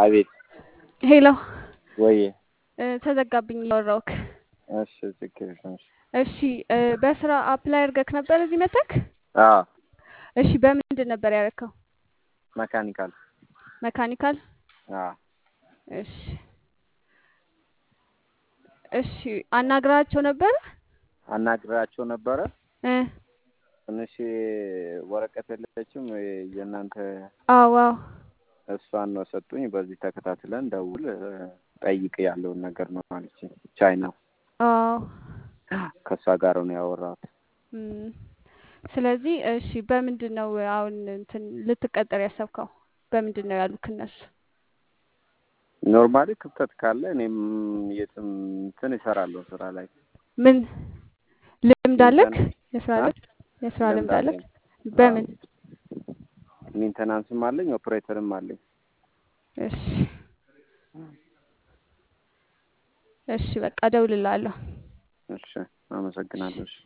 አቤት ሄሎ ወይ እ፣ ተዘጋብኝ እያወራሁክ። እሺ ችግር የለም እሺ እሺ እ፣ በስራ አፕላይ አድርገክ ነበር እዚህ መተክ? አዎ እሺ በምንድን ነበር ያደረከው? መካኒካል መካኒካል። አዎ እሺ እሺ አናግራቸው ነበር አናግራቸው ነበረ እ ትንሽ ወረቀት የለችም የእናንተ አዎ አዎ እሷን ነው ሰጡኝ በዚህ ተከታትለን ደውል እ፣ ጠይቅ ያለውን ነገር ነው ማለችኝ ቻይና አዎ ከእሷ ጋር ነው ያወራሁት እም፣ ስለዚህ እሺ በምንድን ነው አሁን እንትን ልትቀጠር ያሰብከው? በምንድን ነው ያሉክ እነሱ? ኖርማሊ ክፍተት ካለ እኔም የትም እንትን እሰራለሁ ስራ ላይ ምን ልምድ አለክ? ሜንተናንስ የስራ አ? ልምድ የስራ ልምድ ልምድ አለክ? አለኝ በምን? ሜንተናንስም አለኝ ኦፕሬተርም አለኝ እሺ እሺ በቃ እደውልልሃለሁ። እሺ አመሰግናለሁ እሺ